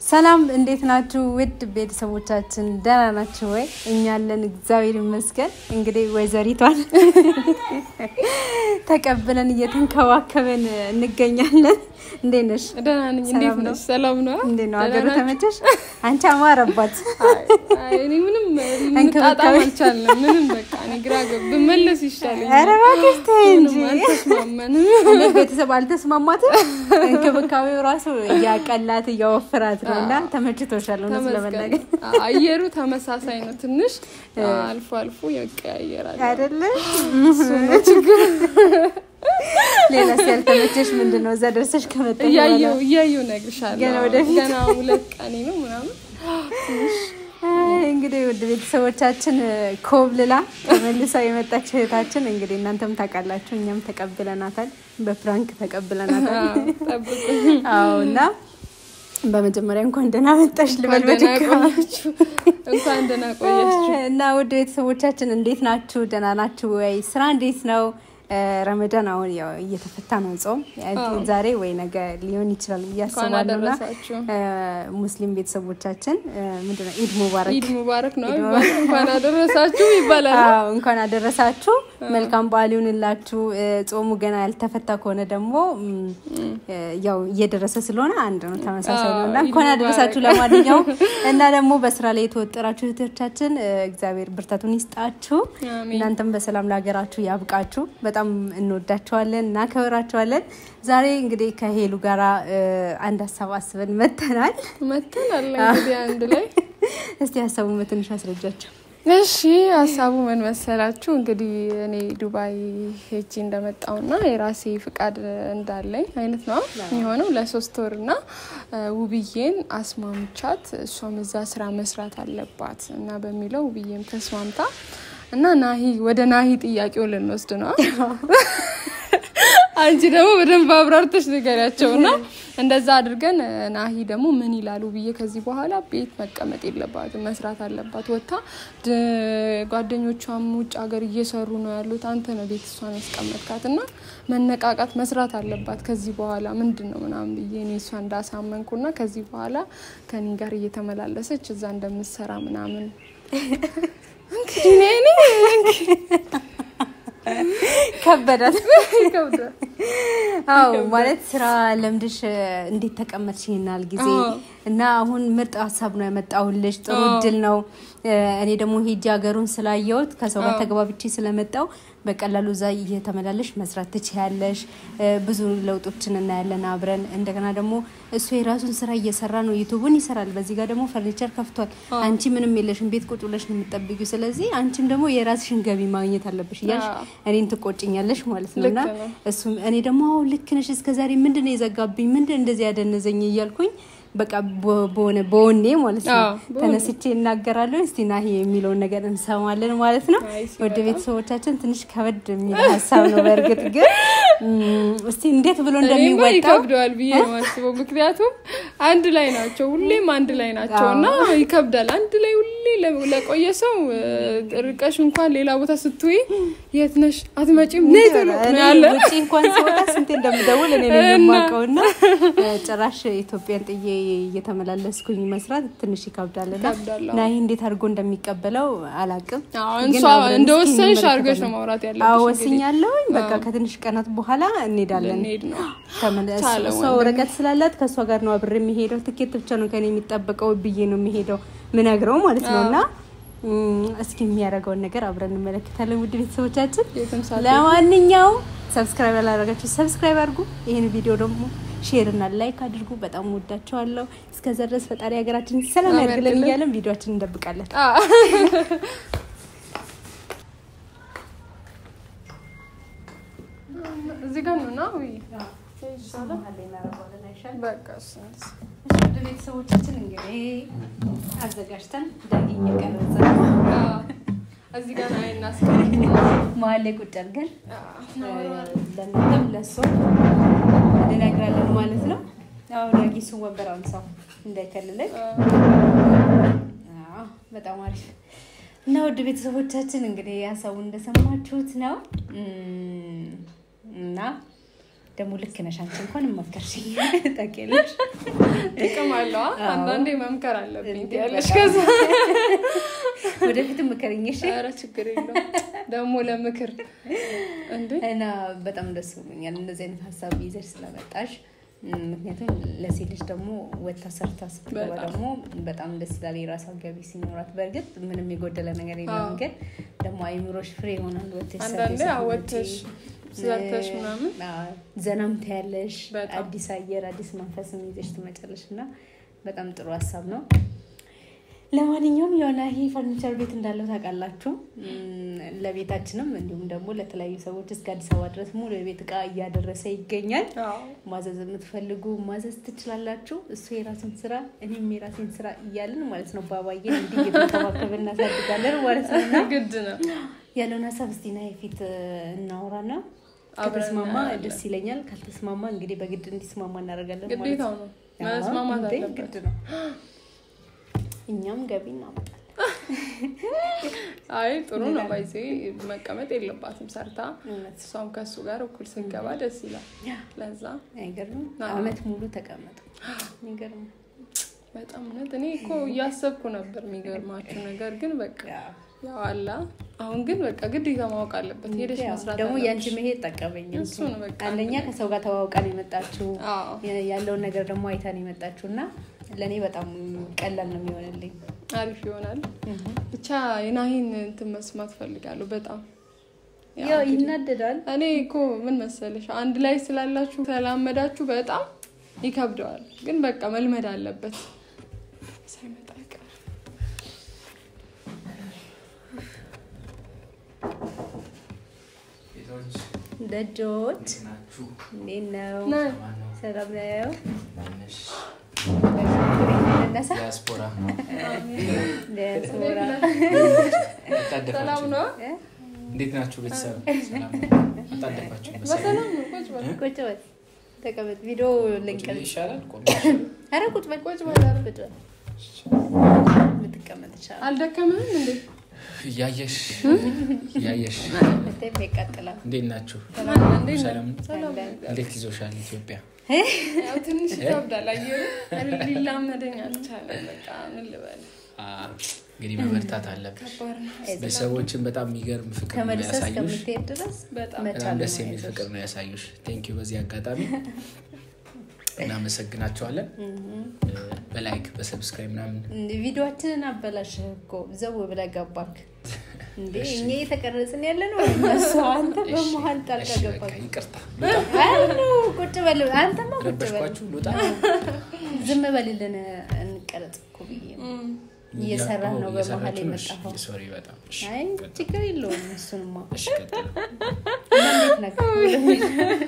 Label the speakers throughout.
Speaker 1: ሰላም እንዴት ናችሁ? ውድ ቤተሰቦቻችን ደህና ናችሁ ወይ? እኛ አለን እግዚአብሔር ይመስገን። እንግዲህ ወይዘሪቷን ተቀብለን እየተንከባከበን እንገኛለን። እንዴት ነሽ?
Speaker 2: ደህና ነኝ። እንዴት ነሽ? ሰላም ነው?
Speaker 1: እንዴት ነው ሀገሩ? ተመቸሽ? አንቺ አማረባት።
Speaker 2: እኔ ምንም ልንጣጣም አልቻልንም። ምንም በቃ እኔ ግራ ገብ ብመለስ ይሻለኛል።
Speaker 1: ኧረ እባክሽ ተይ እንጂ
Speaker 2: አልተስማማንም።
Speaker 1: እንዴት ቤተሰብ አልተስማማትም? እንክብካቤው ራሱ እያቀላት እያወፍራት ነው እና ተመችቶሻል? እውነት ለመናገር
Speaker 2: ተመስገን። አየሩ ተመሳሳይ ነው። ትንሽ አልፎ አልፎ ይቀያየራል።
Speaker 1: አይደለ?
Speaker 2: እሱ ነው ችግር።
Speaker 1: ሌላስ ያልተመቸሽ ምንድን ነው? እዛ ደርሰሽ ከመጣ
Speaker 2: እያየሁ እያየሁ እነግርሻለሁ።
Speaker 1: ገና ወደፊት?
Speaker 2: ገና ሁለት ቀኔ ነው ምናምን
Speaker 1: እንግዲህ ውድ ቤተሰቦቻችን ኮብልላ ተመልሳ የመጣች እህታችን እንግዲህ እናንተም ታውቃላችሁ፣ እኛም ተቀብለናታል፣ በፕራንክ ተቀብለናታል።
Speaker 2: ጠብቁ።
Speaker 1: አዎ እና በመጀመሪያ እንኳን ደህና መጣሽ ልበል
Speaker 2: እንኳን ደህና
Speaker 1: በድጋሚ።
Speaker 2: ቆያችሁ። እንኳን ደህና ቆያችሁ።
Speaker 1: እና ውድ ቤተሰቦቻችን እንዴት ናችሁ? ደህና ናችሁ ወይ? ስራ እንዴት ነው? ረመዳን አሁን ያው እየተፈታ ነው ጾም ዛሬ ወይ ነገ ሊሆን ይችላል ብዬ
Speaker 2: እንኳን
Speaker 1: አስባለሁ። እና
Speaker 2: አደረሳችሁ።
Speaker 1: ሙስሊም ቤተሰቦቻችን ምንድነው ኢድ ሙባረክ
Speaker 2: ኢድ ሙባረክ ነው ይባላል። እንኳን አደረሳችሁ ይባላል።
Speaker 1: አዎ እንኳን አደረሳችሁ። መልካም በዓል ይሁንላችሁ። ጾሙ ገና ያልተፈታ ከሆነ ደግሞ ም፣ ያው እየደረሰ ስለሆነ አንድ ነው፣ ተመሳሳይ ነው እና
Speaker 2: አዎ፣
Speaker 1: እንኳን
Speaker 2: ኢድ
Speaker 1: አደረሳችሁ ለማንኛውም እና ደግሞ በስራ ላይ የተወጠራችሁ እህቶቻችን እግዚአብሔር ብርታቱን ይስጣችሁ።
Speaker 2: አሜን።
Speaker 1: እናንተም በሰላም ለሀገራችሁ ያብቃችሁ። በጣም እንወዳቸዋለን፣ እናከብራቸዋለን። ዛሬ እንግዲህ ከሄሉ ጋራ እ፣ አንድ ሀሳብ አስበን መተናል።
Speaker 2: መተናል እንግዲህ አንድ ላይ
Speaker 1: እስቲ ሀሳቡን በትንሹ አስረጃቸው።
Speaker 2: እሺ ሀሳቡ ምን መሰላችሁ? እንግዲህ እኔ ዱባይ ሄጂ እንደመጣውና የራሴ ፍቃድ እንዳለኝ አይነት ነው የሆነው ለሶስት ወርና ውብዬን አስማምቻት እሷም እዛ ስራ መስራት አለባት እና በሚለው ውብዬም ተስማምታ እና ናሂ ወደ ናሂ ጥያቄው ልንወስድ ነው። አንቺ ደግሞ በደንብ አብራርተሽ ንገሪያቸው እና እንደዛ አድርገን ናሂ ደግሞ ምን ይላሉ ብዬ ከዚህ በኋላ ቤት መቀመጥ የለባትም መስራት አለባት። ወታ ጓደኞቿም ውጭ ሀገር እየሰሩ ነው ያሉት። አንተ ነው ቤት እሷን ያስቀመጥካት እና መነቃቃት መስራት አለባት ከዚህ በኋላ ምንድን ነው ምናምን ብዬ እኔ እሷ እንዳሳመንኩና ከዚህ በኋላ ከኔ ጋር እየተመላለሰች እዛ እንደምትሰራ ምናምን እንግዲህ እኔ
Speaker 1: ከበዳት።
Speaker 2: ይከብዳል።
Speaker 1: አዎ ማለት ስራ ለምድሽ እንዴት ተቀመጥሽ ይናል ጊዜ
Speaker 2: አዎ።
Speaker 1: እና አሁን ምርጥ ሀሳብ ነው ያመጣሁልሽ። ጥሩ
Speaker 2: አዎ።
Speaker 1: እድል ነው። እኔ ደግሞ ሄጂ ሀገሩን ስላየሁት ከሰው ጋር ተግባብቼ ስለመጣው በቀላሉ እዛ እየተመላለሽ መስራት ትችያለሽ። ብዙ ለውጦችን እናያለን አብረን። እንደገና ደግሞ እሱ የራሱን ስራ እየሰራ ነው፣ ዩቱቡን ይሰራል። በዚህ ጋር ደግሞ ፈርኒቸር ከፍቷል። አንቺ ምንም የለሽም፣ ቤት ቁጭ ብለሽ ነው የምጠብቂው። ስለዚህ አንቺም ደግሞ የራስሽን ገቢ ማግኘት አለብሽ እያልሽ
Speaker 2: አዎ።
Speaker 1: እኔን ትቆጭኛለሽ ማለት ነው እና
Speaker 2: ልክ ነው።
Speaker 1: እሱም እኔ ደግሞ አዎ ልክ ነሽ፣ እስከዛሬ ምንድን ነው የዘጋብኝ፣ ምንድን እንደዚህ ያደነዘኝ እያልኩኝ በቃ በ- በሆነ በወኔ ማለት ነው
Speaker 2: አዎ፣ በወኔ።
Speaker 1: ተነስቼ እናገራለሁ። እስቲ ናሂ የሚለውን ነገር እንሰማለን ማለት ነው።
Speaker 2: አይ፣ ሲበላ።
Speaker 1: ወደ ቤተሰቦቻችን ትንሽ ከበድ የሚል ሀሳብ ነው። በእርግጥ ግን እም፣ እስቲ እንዴት ብሎ
Speaker 2: እኔማ
Speaker 1: እንደሚወጣው
Speaker 2: ይከብደዋል ብዬ ነው የማስበው። ምክንያቱም አንድ ላይ ናቸው፣ ሁሌም አንድ ላይ ናቸው እና ይከብዳል። አንድ ላይ ሁሌ ለ- ለቆየ ሰው እ፣ ርቀሽ እንኳን ሌላ ቦታ ስትይ የት ነሽ አትመጪም ነይ ቶሎ
Speaker 1: እኔ
Speaker 2: ነው ያለ
Speaker 1: ውጭ እንኳን ስወጣ ስንቴ እንደምደውል እኔ ነኝ
Speaker 2: እና-
Speaker 1: የማውቀው እና እ፣ ጭራሽ ኢትዮጵያን ጥዬ እየተመላለስኩኝ መስራት ትንሽ ይከብዳል እና
Speaker 2: ይከብዳል፣ አዎ።
Speaker 1: ናሂ እንዴት አድርጎ እንደሚቀበለው አላቅም።
Speaker 2: አዎ፣
Speaker 1: ግን
Speaker 2: እሷ
Speaker 1: አብረን
Speaker 2: እንደወሰንሽ
Speaker 1: እስኪ
Speaker 2: አድርገሽ ነው
Speaker 1: እንመለከታለን።
Speaker 2: ማውራት ያለብሽ
Speaker 1: አዎ
Speaker 2: እንግዲህ።
Speaker 1: ወስኛለሁኝ። በቃ ከትንሽ ቀናት በኋላ እንሄዳለን።
Speaker 2: ልንሄድ ነው።
Speaker 1: ተመለ-
Speaker 2: ቻለ
Speaker 1: እሷ
Speaker 2: ወንድሜ።
Speaker 1: ወረቀት ስላላት ከእሷ ጋር ነው አብሬ የሚሄደው። ትኬት ብቻ ነው ከኔ የሚጠበቀው ብዬ ነው የሚሄደው ምነግረው ማለት ነው እና እም፣ እስኪ የሚያደርገውን ነገር አብረን እንመለከታለን። ውድ ቤተሰቦቻችን
Speaker 2: የትም ሳትሄድ
Speaker 1: ለማንኛውም ሰብስክራይብ ያላደረጋችሁ ሰብስክራይብ አድርጉ። ይህን ቪዲዮ ደግሞ ሼር እና ላይክ አድርጉ። በጣም ወዳቸዋለሁ። እስከዛ ድረስ ፈጣሪ ሀገራችን ሰላም
Speaker 2: ሰላም
Speaker 1: ያድርግልን
Speaker 2: ያድርግልን።
Speaker 1: እያለን ቪዲዮችን እንደብቃለን።
Speaker 2: አ፣ እዚህ ጋር ነው እና ውይ በቃ እሱ ነው።
Speaker 1: ውድ ቤተሰቦቻችን እንግዲህ አዘጋጅተን ዳጊ እየቀረጸ ነው።
Speaker 2: አ፣ እዚህ ጋር ነው እናስቀምጥ።
Speaker 1: መሀል ላይ ቁጭ አድርገን
Speaker 2: አ፣ እናወራዋለን።
Speaker 1: ለእናንተም ለእሷም እንነግራለን ማለት ነው። አሁን ዳጊ እሱን ወንበር አንሳው እንዳይከልለኝ። አዎ፣ በጣም አሪፍ እና ውድ ቤተሰቦቻችን እንግዲህ ሀሳቡን እንደሰማችሁት ነው እም፣ እና ደግሞ ልክ ነሽ አንቺ እንኳን መከርሽኝ ታውቂያለሽ።
Speaker 2: ጥቅም አለዋ።
Speaker 1: አዎ።
Speaker 2: አንዳንዴ መምከር አለብኝ
Speaker 1: እንዴ፣
Speaker 2: ትያለሽ።
Speaker 1: በጣም።
Speaker 2: ከዛ
Speaker 1: ወደፊት ምከርኝ እሺ።
Speaker 2: ኧረ ችግር የለውም ደግሞ ለምክር እንዴ
Speaker 1: እና በጣም ደስ ብሎኛል እንደዚህ አይነት ሀሳብ ይዘሽ ስለመጣሽ። እም፣ ምክንያቱም ለሴት ልጅ ደግሞ ወታ ሰርታ ስትገባ
Speaker 2: በጣም።
Speaker 1: ደግሞ በጣም ደስ ይላል። የራሷ ገቢ ሲኖራት በእርግጥ ምንም የጎደለ ነገር የለም፣
Speaker 2: አዎ።
Speaker 1: ግን ደግሞ አይምሮሽ ፍሬ ይሆናል። ወጥተሽ
Speaker 2: አንዳንዴ
Speaker 1: ሰርተሽ
Speaker 2: አዎ፣
Speaker 1: ስትመጪ፣
Speaker 2: ወጥተሽ ሰርተሽ ምናምን
Speaker 1: አዎ፣ ዘናም ታያለሽ።
Speaker 2: በጣም።
Speaker 1: አዲስ አየር አዲስ መንፈስም ይዘሽ ትመጫለሽ እና በጣም ጥሩ ሀሳብ ነው። ለማንኛውም የሆነ ይሄ ፈርኒቸር ቤት እንዳለው ታውቃላችሁ። እም፣ ለቤታችንም እንዲሁም ደግሞ ለተለያዩ ሰዎች እስከ አዲስ አበባ ድረስ ሙሉ የቤት እቃ እያደረሰ ይገኛል።
Speaker 2: አዎ
Speaker 1: ማዘዝ የምትፈልጉ ማዘዝ ትችላላችሁ። እሱ የራስን ስራ እኔም የራሴን ስራ እያልን ማለት ነው። ባባዬን እንዲህ እየተንከባከብ እናሳድጋለን ማለት ነው። እና
Speaker 2: ግድ ነው።
Speaker 1: ያለውን ሀሳብ እስቲ ና የፊት እናውራና
Speaker 2: አብረን
Speaker 1: ከተስማማ
Speaker 2: እናያለን።
Speaker 1: ደስ ይለኛል። ካልተስማማ እንግዲህ በግድ እንዲስማማ እናደርጋለን ማለት
Speaker 2: ግዴታው
Speaker 1: ነው።
Speaker 2: ነው መስማማት
Speaker 1: እንዴ፣
Speaker 2: አለበት።
Speaker 1: ግድ ነው። እኛም ገቢ እናመጣለን።
Speaker 2: አይ ጥሩ ነው። ባይዜ መቀመጥ የለባትም ሰርታ
Speaker 1: እውነት
Speaker 2: እሷም ከሱ ጋር እኩል ስንገባ ደስ ይላል። ለዛ
Speaker 1: አይገርም?
Speaker 2: አዎ።
Speaker 1: አመት ሙሉ ተቀመጡ። አይገርም?
Speaker 2: በጣም እውነት እኔ እኮ እያሰብኩ ነበር። የሚገርማችሁ ነገር ግን በቃ ያው አላ አሁን ግን በቃ ግዴታ ማወቅ አለበት። ሄደሽ
Speaker 1: ያው
Speaker 2: መስራት
Speaker 1: ደግሞ
Speaker 2: አለብሽ።
Speaker 1: የአንቺ መሄድ ጠቀመኝ።
Speaker 2: እሱ ነው በቃ
Speaker 1: አንደኛ ከሰው ጋር ተዋውቃን የመጣችው
Speaker 2: አዎ
Speaker 1: ያለውን ነገር ደግሞ አይታን የመጣችው እና ለእኔ በጣም ቀላል ነው የሚሆንልኝ።
Speaker 2: አሪፍ ይሆናል። ብቻ የናሂን እንትን መስማት ፈልጋለሁ በጣም ያው
Speaker 1: ያው
Speaker 2: እንግዲህ
Speaker 1: ይናደዳል።
Speaker 2: እኔ እኮ ምን መሰለሽ አንድ ላይ ስላላችሁ ተላመዳችሁ በጣም ይከብደዋል። ግን በቃ መልመድ አለበት ሳይመጣ አይቀርም።
Speaker 3: ሴቶች
Speaker 1: ደጆች
Speaker 3: እንዴት ናችሁ?
Speaker 1: እንዴት ነው?
Speaker 2: ና
Speaker 3: ማን ነው?
Speaker 1: ሰላም ነው?
Speaker 3: ማነሽ?
Speaker 1: ነሳ
Speaker 3: ዲያስፖራ
Speaker 1: ዲያስፖራ
Speaker 3: አጣደፋችሁ?
Speaker 2: ሰላም ነው።
Speaker 3: እንዴት ናችሁ ቤተሰብ? ሰላም ነው? አጣደፋችሁ?
Speaker 2: በሰላም ነው። ቁጭ በል
Speaker 1: ቁጭ በል ተቀመጥ። ቪዲዮ
Speaker 3: ቁጭ
Speaker 1: ልንቀርጽ።
Speaker 3: ይሻላል? ቆሜ ይሻላል?
Speaker 1: ኧረ ቁጭ በል
Speaker 2: ቁጭ በል ኧረ።
Speaker 1: ቁጭ በል ልትቀመጥ ይቻላል።
Speaker 2: አልደከምህም እንዴ?
Speaker 3: እያየሽ እያየሽ
Speaker 1: በጣም ያቃጥላል።
Speaker 3: እንዴት ናችሁ?
Speaker 2: ሰላም ነህ? እንዴት ነህ?
Speaker 3: ሰላም ነው?
Speaker 2: ሰላም
Speaker 1: አለን።
Speaker 2: ነህ?
Speaker 3: እንዴት ይዞሻል ኢትዮጵያ?
Speaker 2: ያው ትንሽ ይከብዳል። አየሩ ሊላመደኝ አልቻለም። በቃ ምን ልበል
Speaker 3: አ፣ እንግዲህ መበርታት አለብሽ።
Speaker 2: ከባድ ነው።
Speaker 3: ቤተሰቦችን በጣም የሚገርም ፍቅር ነው
Speaker 1: ከመልሰ
Speaker 3: ያሳዩሽ።
Speaker 1: እስከምትሄድ ድረስ
Speaker 2: በጣም
Speaker 1: መቻል
Speaker 3: በጣም ደስ
Speaker 1: ነው
Speaker 3: የሚል
Speaker 1: አይዞሽ።
Speaker 3: ፍቅር ነው ያሳዩሽ። ቴንኪዩ በዚህ አጋጣሚ እናመሰግናቸዋለን። በላይክ በሰብስክራይብ ምናምን
Speaker 1: ቪዲዮችንን አበላሽህ እኮ ዘው ብለህ ገባክ እንዴ? እኛ እየተቀረጽን ያለ ነው እነሱ አንተ በመሀል ጣልቃ
Speaker 3: እሺ፣ በቃ
Speaker 1: ገባክ።
Speaker 3: ይቅርታ
Speaker 1: አሉ ቁጭ በል አንተማ ቁጭ በል
Speaker 3: ረበሽኳችሁ። ልውጣ
Speaker 1: ዝም በልልን እንቀረጽ እኮ ብዬ ነው። እየሰራህ ነው በመሀል የመጣኸው።
Speaker 3: ሶሪ በጣም እሺ፣
Speaker 1: አይ
Speaker 3: ቀጥል።
Speaker 1: ችግር የለውም እሱንማ
Speaker 3: እሺ፣ ቀጥል።
Speaker 1: እና እንዴት ነህ?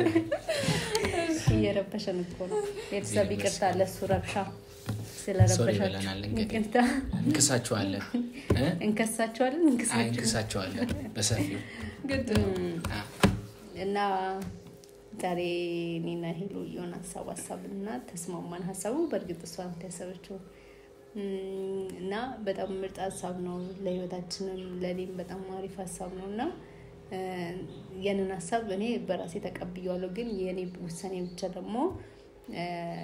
Speaker 1: እየረበሸን እኮ ነው ቤተሰብ ይቅርታ ለሱ ረብሻ
Speaker 3: ሶሪ
Speaker 1: ስለረበሻችሁ
Speaker 3: ብለናል። እንግዲህ
Speaker 1: ይቅርታ
Speaker 3: እንክሳችኋለን እ?
Speaker 1: እንከሳቸዋለን
Speaker 3: አይ
Speaker 1: እንክሳቸው
Speaker 3: እንክሳችኋለን በሰፊው
Speaker 2: ግድ ነው።
Speaker 3: አ፣
Speaker 1: እና ዛሬ እኔና ሄሎ የሆነ ሀሳብ ሀሳብን እና ተስማማን። ሀሳቡ በእርግጥ እሷ ናት ያሰበችው እም፣ እና በጣም ምርጥ ሀሳብ ነው። ለህይወታችንም ለእኔም በጣም አሪፍ ሀሳብ ነው እና እ፣ ያንን ሀሳብ እኔ በራሴ ተቀብያለሁ። ግን የእኔ ውሳኔ ብቻ ደግሞ እ፣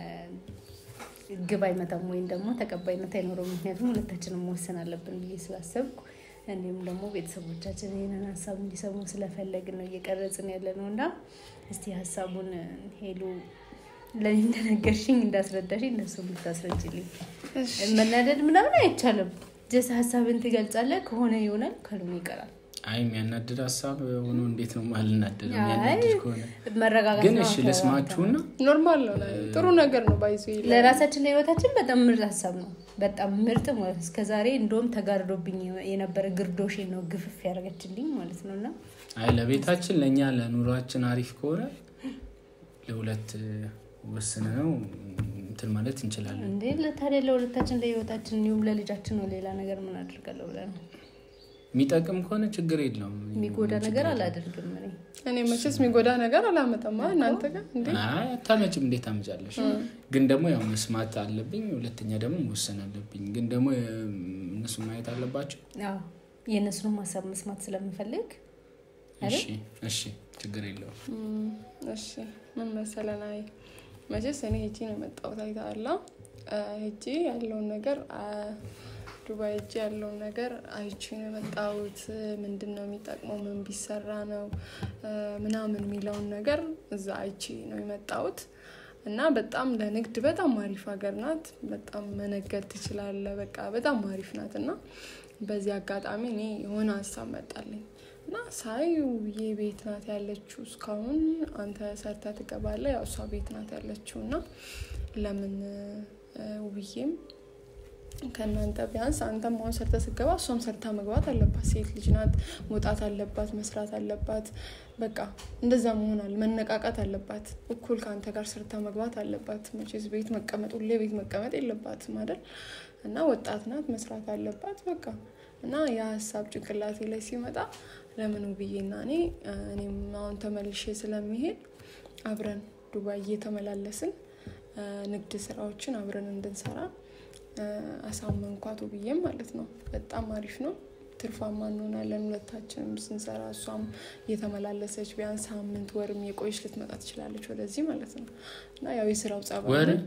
Speaker 1: ግብ አይመጣም ወይም ደግሞ ተቀባይነት አይኖረውም። ምክንያቱም ሁለታችንም መወሰን አለብን ብዬ ስላሰብኩ እንዲሁም ደግሞ ቤተሰቦቻችን ይህንን ሀሳብ እንዲሰሙ ስለፈለግን ነው እየቀረጽን ያለ ነው እና እስቲ ሀሳቡን ሄሉ ለእኔ እንደነገርሽኝ እንዳስረዳሽኝ እነሱ ብታስረጅልኝ። መናደድ ምናምን አይቻልም። ጀስ ሀሳብን ትገልጻለህ። ከሆነ ይሆናል፣ ካልሆነ ይቀራል።
Speaker 3: አይ የሚያናድድ ሀሳብ ሆኖ እንዴት ነው ማልናደድ?
Speaker 1: አይ
Speaker 3: የሚያናድድ ከሆነ
Speaker 1: መረጋጋት
Speaker 3: ግን
Speaker 1: ነው።
Speaker 3: እሺ ልስማችሁና
Speaker 2: ኖርማል ነው። ጥሩ ነገር ነው። ባይዞ
Speaker 1: ለራሳችን ለህይወታችን በጣም ምርጥ ሀሳብ ነው። በጣም ምርጥ ማለት ነው። እስከዛሬ እንደውም ተጋርዶብኝ የነበረ ግርዶሽን ነው ግፍፍ ያደረገችልኝ ማለት ነው እና
Speaker 3: አይ ለቤታችን ለእኛ ለኑሯችን አሪፍ ከሆነ ለሁለት ወስነ ነው እንትን ማለት እንችላለን።
Speaker 1: እንዴ ለታዲያ ለሁለታችን ለህይወታችን እንዲሁም ለልጃችን ነው። ሌላ ነገር ምን አድርጋለሁ ብለህ ነው?
Speaker 3: የሚጠቅም ከሆነ ችግር የለውም።
Speaker 1: የሚጎዳ ነገር አላደርግም እኔ።
Speaker 2: እኔ መቼስ የሚጎዳ ነገር አላመጣም። አ እናንተ ጋር እንዴ
Speaker 3: አይ አታመጭም፣ እንዴት ታመጫለሽ? ግን ደግሞ ያው መስማት አለብኝ፣ ሁለተኛ ደግሞ መወሰን አለብኝ። ግን ደግሞ እነሱ ማየት አለባቸው።
Speaker 1: አዎ የእነሱንም ሀሳብ መስማት ስለምፈልግ አይደል?
Speaker 3: እሺ እሺ፣ ችግር የለውም።
Speaker 2: እም፣ እሺ ምን መሰለን፣ አይ መቼስ እኔ ሄጂ ነው የመጣሁት አይተሃል። ሄጂ ያለውን ነገር ዱባይ ሄጂ ያለውን ነገር አይቼ ነው የመጣሁት። ምንድን ነው የሚጠቅመው፣ ምን ቢሰራ ነው ምናምን የሚለውን ነገር እዛ አይቼ ነው የመጣሁት እና በጣም ለንግድ በጣም አሪፍ ሀገር ናት። በጣም መነገድ ትችላለ። በቃ በጣም አሪፍ ናት እና በዚህ አጋጣሚ እኔ የሆነ ሀሳብ መጣልኝ እና ሳይ ውብዬ ቤት ናት ያለችው እስካሁን አንተ ሰርተ ትገባለ። ያው እሷ ቤት ናት ያለችው እና ለምን ውብዬም ከእናንተ ቢያንስ አንተም አሁን ሰርተ ስገባ እሷም ሰርታ መግባት አለባት። ሴት ልጅ ናት፣ መውጣት አለባት፣ መስራት አለባት። በቃ እንደዛ መሆን አለ መነቃቃት አለባት። እኩል ከአንተ ጋር ሰርታ መግባት አለባት። መቼስ ቤት መቀመጥ ሁሌ ቤት መቀመጥ የለባትም አይደል? እና ወጣት ናት፣ መስራት አለባት። በቃ እና የሀሳብ ጭንቅላቴ ላይ ሲመጣ ለምን ውብዬና እኔ እኔም አሁን ተመልሼ ስለሚሄድ አብረን ዱባይ እየተመላለስን ንግድ ስራዎችን አብረን እንድንሰራ አሳመንኳት ውብዬም ማለት ነው። በጣም አሪፍ ነው። ትርፋማ እንሆናለን ሁለታችንም ስንሰራ። እሷም እየተመላለሰች ቢያንስ ሳምንት ወርም የቆየች ልትመጣ ትችላለች ወደዚህ ማለት ነው። እና ያው የስራው ጸባይ ነው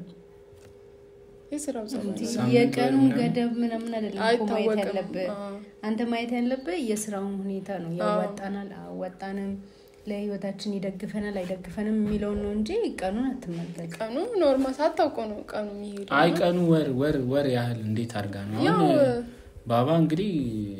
Speaker 2: የስራው ጸባይ ነው።
Speaker 1: የቀኑ ገደብ ምናምን አይደለም እኮ ማየት
Speaker 2: አይታወቅም።
Speaker 1: ያለብህ
Speaker 2: አዎ።
Speaker 1: አንተ ማየት ያለብህ የስራውን ሁኔታ ነው። ያዋጣናል አዋጣንም፣ ለህይወታችን ይደግፈናል አይደግፈንም የሚለውን ነው እንጂ ቀኑን አትመልከት።
Speaker 2: ቀኑ ኖርማ ሳታውቀው ነው ቀኑ የሚሄዱ
Speaker 3: አይ ቀኑ ወር ወር ወር ያህል እንዴት አድርጋ ነው
Speaker 2: ያው
Speaker 3: አሁን ባባ እንግዲህ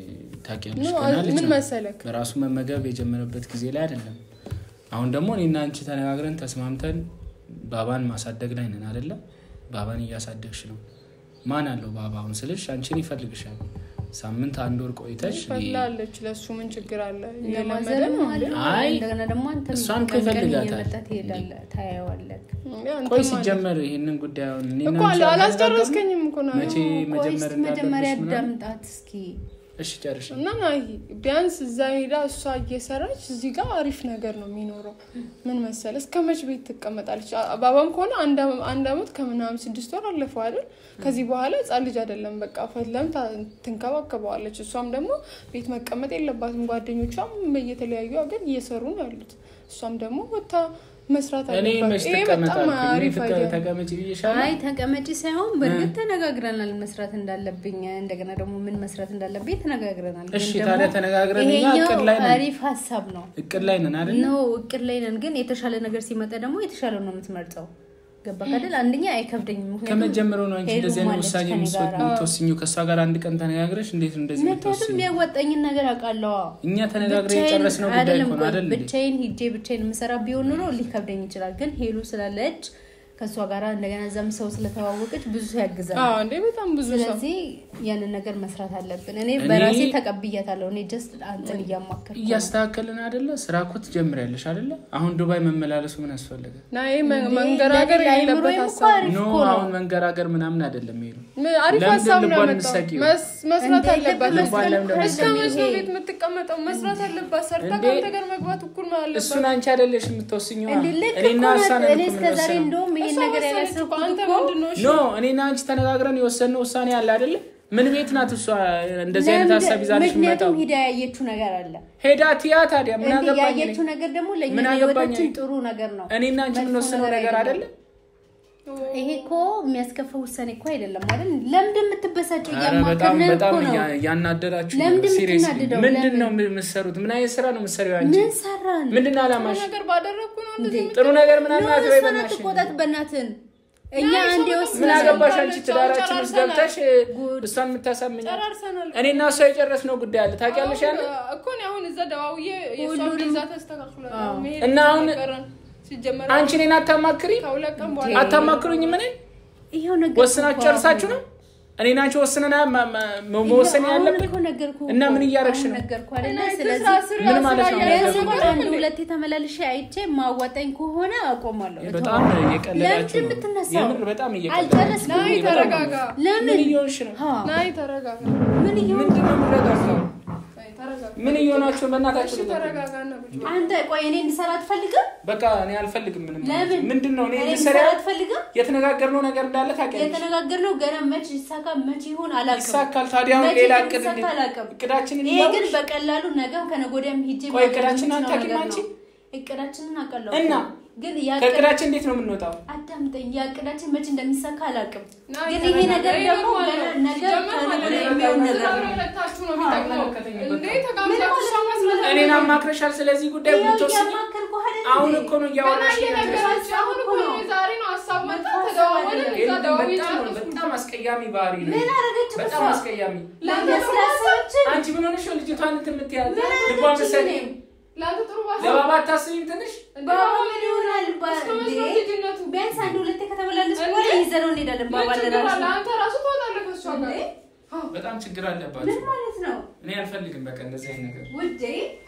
Speaker 3: ታውቂያለሽ
Speaker 2: ኖ፣
Speaker 3: ገና ልጅ
Speaker 2: ምን
Speaker 3: ነው።
Speaker 2: መሰለክ
Speaker 3: በራሱ መመገብ የጀመረበት ጊዜ ላይ አይደለም። አሁን ደግሞ እኔና አንቺ ተነጋግረን ተስማምተን ባባን ማሳደግ ላይ ነን አይደለም። ባባን እያሳደግሽ ነው። ማን አለው ባባ አሁን ስልሽ አንቺን ይፈልግሻል። ሳምንት አንድ ወር ቆይተሽ
Speaker 2: ፈላለች። ለእሱ ምን ችግር አለ? እየለመደ
Speaker 1: ለማዘንም
Speaker 2: ነው
Speaker 1: አለ
Speaker 3: አይ፣
Speaker 1: እንደገና ደግሞ አንተ
Speaker 3: እሷን እኮ
Speaker 1: ቀን ቀን
Speaker 3: ይፈልጋታል።
Speaker 1: እየመጣ ትሄዳለህ፣ ታየዋለህ።
Speaker 2: እንዴ፣ አንተም
Speaker 3: ቆይ
Speaker 2: አለ።
Speaker 3: ሲጀመር ይህንን ጉዳይ አሁን እኔና
Speaker 2: እኮ
Speaker 3: አንቺ
Speaker 2: አላስጨረስከኝም እኮ ነው
Speaker 3: መቼ
Speaker 1: ቆይ
Speaker 3: መጀመር
Speaker 1: እስኪ መጀመሪያ
Speaker 3: እንዳለብሽ ምናምን
Speaker 1: አዳምጣት እስኪ።
Speaker 3: እሺ ጨርሽ
Speaker 2: እና ናይ ቢያንስ እዛ ሄዳ እሷ እየሰራች እዚህ ጋር አሪፍ ነገር ነው የሚኖረው። ምን መሰለ እስከ መች ቤት ትቀመጣለች? አባባም ከሆነ አንድ አመ- አንድ አመት ከምናምን ስድስት ወር አለፈው አይደል? ከዚህ በኋላ ህጻን ልጅ አይደለም። በቃ ፈትለም ታ- ትንከባከበዋለች። እሷም ደግሞ ቤት መቀመጥ የለባትም። ጓደኞቿም በየተለያዩ ሀገር እየሰሩ ነው ያሉት። እሷም ደግሞ ወታ መስራት
Speaker 3: እኔ
Speaker 2: አለባት።
Speaker 3: መች
Speaker 2: ይሄ በጣም
Speaker 3: ትቀመጣል
Speaker 2: አሪፍ አይዲያ ነው።
Speaker 3: ተቀመጭ ብዬሻለሁ።
Speaker 1: አይ ተቀመጪ ሳይሆን በእርግጥ ተነጋግረናል መስራት እንዳለብኝ እንደገና ደግሞ ምን መስራት እንዳለብኝ ተነጋግረናል። ግን
Speaker 3: እሺ
Speaker 1: ደግሞ
Speaker 3: ታዲያ ተነጋግረን እኛ
Speaker 1: ይሄኛው
Speaker 3: እቅድ ላይ ነን።
Speaker 1: አሪፍ ሀሳብ ነው
Speaker 3: እቅድ ላይ ነን አይደል?
Speaker 1: ነው እቅድ ላይ ነን። ግን የተሻለ ነገር ሲመጣ ደግሞ የተሻለ ነው የምትመርጠው። ገባ ካደል አንደኛ አይከብደኝም። ምክንያቱም
Speaker 3: ከመጀመሩ ነው አንቺ
Speaker 1: ሄዱ
Speaker 3: እንደዚህ አይነት
Speaker 1: ማለች
Speaker 3: ውሳኔ
Speaker 1: ከኔ ጋር።
Speaker 3: የምትወስኙ ከእሷ ጋር አንድ ቀን ተነጋግረሽ እንዴት ነው እንደዚህ
Speaker 1: ምክንያቱም
Speaker 3: የምትወስኙ?
Speaker 1: የሚያዋጣኝን ነገር አውቃለዋ።
Speaker 3: እኛ ተነጋግረን
Speaker 1: ብቻዬን
Speaker 3: የጨረስነው ጉዳይ
Speaker 1: አይደለም
Speaker 3: እኮ ነው
Speaker 1: ቆይ፣
Speaker 3: አይደል? እንዴ?
Speaker 1: ብቻዬን ሂጄ ብቻዬን የምሰራ ቢሆን ኑሮ ሊከብደኝ ይችላል። ግን ሄሉ ስላለች ከእሷ ጋር እንደገና እዛም ሰው ስለተዋወቀች ብዙ ሰው ያግዛል።
Speaker 2: አዎ እንዴ በጣም ብዙ ሰው
Speaker 1: ስለዚህ ያንን ነገር መስራት አለብን። እኔ
Speaker 3: እኔ-
Speaker 1: በራሴ ተቀብያታለሁ። እኔ ጀስት አንተን እያማከርኩ ነው።
Speaker 3: እያስተካከልን አይደለ? ስራ እኮ ትጀምሪያለሽ አይደለ? አሁን ዱባይ መመላለሱ ምን አስፈለገ?
Speaker 2: ና ይሄ መ- መንገራገር
Speaker 1: ለሌላ
Speaker 2: የሌለበት
Speaker 1: አይምሮዬም እኮ
Speaker 2: ሀሳብ
Speaker 1: አሪፍ
Speaker 3: ኖ
Speaker 1: እኮ ነው።
Speaker 3: አሁን መንገራገር ምናምን አይደለም ይሄዱ
Speaker 2: ም- አሪፍ
Speaker 3: ለምንድን
Speaker 2: ሀሳብ ነው
Speaker 3: ልቧን
Speaker 2: ያመጣው።
Speaker 3: የምትሰቂው?
Speaker 2: መስ- መስራት
Speaker 1: እንደ
Speaker 2: አለባት።
Speaker 1: ልብ
Speaker 3: ልቧን ለምን
Speaker 1: መስቀል
Speaker 2: እስከ መች ነው
Speaker 1: ይሄ-
Speaker 2: ቤት የምትቀመጠው? መስራት አለባት። ሰርታ
Speaker 3: እንዴ?
Speaker 2: ከአንተ ጋር መግባት እኩል ነው ያለባት።
Speaker 3: እሱን አንቺ አይደለሽ የምትወስኘዋ።
Speaker 1: እንዴ ልክ
Speaker 3: እኔና
Speaker 1: እኮ
Speaker 3: እሷ
Speaker 1: ናት።
Speaker 3: ነን
Speaker 1: እኔ
Speaker 3: እኮ
Speaker 1: እስከ ዛሬ
Speaker 3: የምንወስነው።
Speaker 1: እንደውም ይሄን
Speaker 2: እሷ
Speaker 1: ነገር
Speaker 2: ወሰነች እኮ።
Speaker 1: ያላሰብኩት
Speaker 2: አንተ
Speaker 1: እኮ
Speaker 2: ምንድን ነው? እሺ?
Speaker 3: ኖ እኔና አንቺ ተነጋግረን የወሰንነው ውሳኔ አለ አይደለ? ምን ቤት ናት እሷ እንደዚህ አይነት
Speaker 1: ለምንድን-
Speaker 3: ሀሳብ ይዛልሽ የምመጣው?
Speaker 1: ምክንያቱም ሂዳ ያየችው ነገር አለ።
Speaker 3: ሄዳ ትያ ታዲያ ምን
Speaker 1: እንዴ
Speaker 3: አገባኝ እኔ?
Speaker 1: ያየችው ነገር ደግሞ ለእኛ
Speaker 3: ምን አገባኝ
Speaker 1: ለህይወታችን
Speaker 3: እኔ?
Speaker 1: ጥሩ ነገር ነው።
Speaker 3: እኔና አንቺ
Speaker 1: መጥፎ
Speaker 3: የምንወስነው ነገር አይደለም?
Speaker 1: ይሄ እኮ የሚያስከፋ ውሳኔ እኮ አይደለም አይደል? ለምንድን የምትበሳጨው?
Speaker 3: ኧረ በጣም
Speaker 1: እያማከርን
Speaker 3: በጣም
Speaker 1: እኮ ነው።
Speaker 3: እያ- እያናደዳችሁ ነው።
Speaker 1: ለምንድን
Speaker 3: Seriously።
Speaker 1: የምትናደደው?
Speaker 3: ምንድን
Speaker 1: ለምን?
Speaker 3: ነው የምትሰሩት? ምን አይነት ስራ ነው የምትሰሪው አንቺ?
Speaker 1: ምን ሰራን?
Speaker 3: ምንድን ነው
Speaker 2: ጥሩ
Speaker 3: አላማሽ?
Speaker 2: ነገር ባደረግኩ ነው እንደዚህ
Speaker 1: እንዴ?
Speaker 3: ጥሩ ነገር ምናምን
Speaker 1: ኖ፣
Speaker 3: አትበይ
Speaker 1: እሷን
Speaker 3: በእናትሽ።
Speaker 1: አትቆጣት በእናትን። እኛ
Speaker 2: ናይ፣
Speaker 1: አንድ
Speaker 2: ሰው
Speaker 1: የወሰነ
Speaker 3: ምን አገባሽ አንቺ?
Speaker 2: ጨርሰናል።
Speaker 3: ትዳራችን ውስጥ ገብተሽ
Speaker 1: ጉድ።
Speaker 3: እሷን የምታሳምኝ
Speaker 2: ጨራርሰናል።
Speaker 3: እኔና እሷ የጨረስነው ጉዳይ አለ ታውቂያለሽ? ያለ
Speaker 2: እኮ እኔ አሁን እዛ ደዋውዬ የእሷን
Speaker 1: ሁሉንም-
Speaker 2: ቪዛ ተስተካክሏል።
Speaker 1: አዎ።
Speaker 2: መሄድ
Speaker 3: እና አሁን-
Speaker 2: ቀረን። ሲጀመር
Speaker 3: አንቺ እኔን አታማክሪ
Speaker 2: ከሁለት ቀን በኋላ
Speaker 3: አታማክሩኝ? ምን
Speaker 1: ይኸው ነገር
Speaker 3: ወስናችሁ ጨርሳችሁ ነው? እኔና አንቺ ወስነና ማ- ማ- መወሰን ያለብን እና ምን እያደረግሽ ነው?
Speaker 1: ነገርኩ አይደለ?
Speaker 2: እና
Speaker 1: ስለዚህ
Speaker 2: ስራ ስራ
Speaker 3: ምን ማለት ነው?
Speaker 2: ስራ
Speaker 1: ቢያንስ
Speaker 2: እያደረግን
Speaker 1: እንኳን
Speaker 2: ነው
Speaker 1: አንድ
Speaker 2: እንዴ?
Speaker 1: ሁለቴ ተመላልሼ አይቼ ማዋጣኝ ከሆነ አቆማለሁ።
Speaker 3: በጣም እየቀለዳችሁ
Speaker 1: ለምንድን
Speaker 3: ነው።
Speaker 1: የምትነሳው?
Speaker 3: የምር በጣም እየቀለዳችሁ
Speaker 1: አልጨረስኩም።
Speaker 2: ናይ
Speaker 3: በጣም
Speaker 2: ተረጋጋ።
Speaker 1: ለምን
Speaker 3: ምን እየሆንሽ ነው?
Speaker 1: ሀ፣
Speaker 2: ናይ ተረጋጋ።
Speaker 1: ምን እየሆን
Speaker 3: ምንድን ነው የምረጋጋው?
Speaker 2: ናይ ተረጋጋ።
Speaker 3: ምን እየሆናችሁ በእናታችሁ
Speaker 2: እሺ
Speaker 3: ልቀቁኝ።
Speaker 2: ተረጋጋና ቁጭ በል።
Speaker 1: አንተ ቆይ እኔ እንድሰራ አትፈልግም?
Speaker 3: በቃ እኔ አልፈልግም ምንም
Speaker 1: ለምን
Speaker 3: ምንድን ነው እኔ
Speaker 1: እኔ
Speaker 3: እንድሰራ
Speaker 1: እንድሰራ አትፈልግም?
Speaker 3: የተነጋገርነው ነገር እንዳለ ታውቂያለሽ
Speaker 1: የተነጋገርነው ገና መች ይሳካ መች ይሆን አላውቅም።
Speaker 3: ይሳካል ታዲያ አሁን
Speaker 1: መቼ
Speaker 3: ሌላ
Speaker 1: ግን
Speaker 3: እቅድ
Speaker 1: ይሳካ
Speaker 3: እንዴት-
Speaker 1: አላውቅም።
Speaker 3: እቅዳችንን
Speaker 1: ይሄ ግን
Speaker 3: እያወቅሽ
Speaker 1: በቀላሉ ነገም ከነገ ወዲያም ሂጄ
Speaker 3: ቆይ
Speaker 1: ማድረግ
Speaker 3: እቅዳችንን
Speaker 1: የምችለው
Speaker 3: አታውቂም
Speaker 1: ነገር
Speaker 3: አንቺ?
Speaker 1: ነው። እቅዳችንን አውቃለሁ
Speaker 3: እና
Speaker 1: ግን ያቀድ-
Speaker 3: ከእቅዳችን እንዴት ነው የምንወጣው?
Speaker 1: አዳምጠኝ ያቅዳችን መቼ እንደሚሳካ አላውቅም።
Speaker 2: ና
Speaker 1: ግን
Speaker 2: ይተረጋጋ።
Speaker 1: ይሄ ነገር
Speaker 2: ይሄ
Speaker 1: ደግሞ
Speaker 2: ኖርማል
Speaker 1: ገና
Speaker 2: ነው።
Speaker 1: ነገር
Speaker 2: ሲጀመር
Speaker 1: ከነገ
Speaker 2: ማለት
Speaker 1: ወዲያ
Speaker 2: ነው
Speaker 1: የሚሆን ነገር
Speaker 2: ትዳር
Speaker 1: ነው።
Speaker 2: ሁለታችሁ ነው የሚጠቅመው።
Speaker 3: አይመለከተኝም
Speaker 2: እንዴ
Speaker 3: በቃ።
Speaker 2: ተጋብዛችሁ እሷ መስራት
Speaker 3: እኔን አማክረሻል ስለዚህ ጉዳይ
Speaker 1: ይኸው
Speaker 3: ብትወስኝ
Speaker 1: እያማከርኩህ አይደል
Speaker 3: አሁን
Speaker 1: እንዴ?
Speaker 3: እኮ ነው
Speaker 2: ገና
Speaker 3: እያወራሽ
Speaker 2: እየነገራችሁ አሁን እኮ ነው ዛሬ ነው ሀሳብ መጣ ተደዋወልን እዛ ደዋዊ
Speaker 3: በጣም በጣም አስቀያሚ ባህሪ ነው።
Speaker 1: ምን አደረገች
Speaker 3: በጣም
Speaker 1: እሷ?
Speaker 3: አስቀያሚ።
Speaker 1: ለስላሳዎችን
Speaker 3: አንቺ ምን ሆነሽ ነው ልጅቷን እንትን የምትያት?
Speaker 1: ምን
Speaker 3: ልቧ
Speaker 1: አደረገች
Speaker 3: መሰለኝ
Speaker 1: እኔ?
Speaker 2: ለአንተ ጥሩ ባሳ
Speaker 3: ለባባ አታስቢም ትንሽ
Speaker 1: ባባ ምን ይሆናል? ባ-
Speaker 2: እስከ
Speaker 1: እንዴ?
Speaker 2: መስራት ልጅነቱ
Speaker 1: ቢያንስ አንድ ሁለቴ ከተመላለስ
Speaker 2: እንዴ?
Speaker 1: በኋላ ይዘነው እንሄዳለን። ባባ
Speaker 2: ምን ችግር አለ?
Speaker 1: ለራሱ
Speaker 2: አንተ ራሱ ትወጣለህ ከእሷ ጋር
Speaker 1: እንዴ?
Speaker 3: በጣም ችግር
Speaker 1: ምን
Speaker 3: አለባቸው።
Speaker 1: ማለት ነው
Speaker 3: እኔ አልፈልግም በቃ እንደዚህ አይነት ነገር።
Speaker 1: ውዴ?